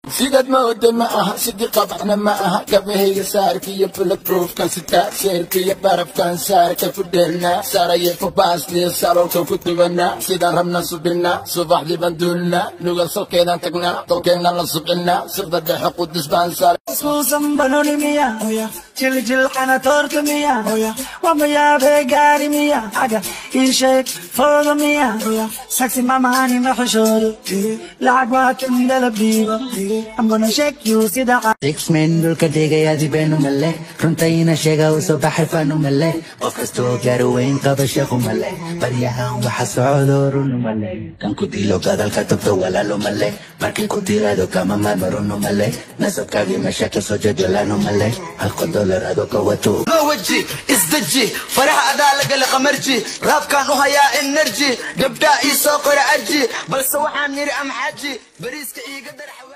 sidaad mooda ma aha sidii qabaxna ma aha gabahayga saarka iyo bulletproofkan sitaa seerka iyo barafkan saarka ku dheelnaa saaraye fabaasniyo saloolka ku dubanaa sidaan rabna subinaa subaxdii baan duulnaa nugal salkeedaan tagnaa dolkeenna la subcinaa sirda dhexe qudus baan saar Susan banoni miya Jil jil kana torta miya Wama ya be gari miya Aga ishek foda miya Sexy mama hani mahshuru Lagwa tindala biba I'm gonna shake you sida six men dhulka dhigaya dibeenu male runtayna sheega u soo baxay fanu male qof kastoo gaaro weyn qaba shaqu male baryahan waxa socdo runu male kan ku dilo gadalka tagto walaalo male markii ku tirado kama maarma runu male nasabkaagii meesha kasoo jajolano male halka dolar adoo ka wato loo weji isdeji faraha adaa lagala qamarji raabkaan u hayaa enerji gabdhaa ii soo qora aji balse waxaan yidhi amxaji bariiska iiga dar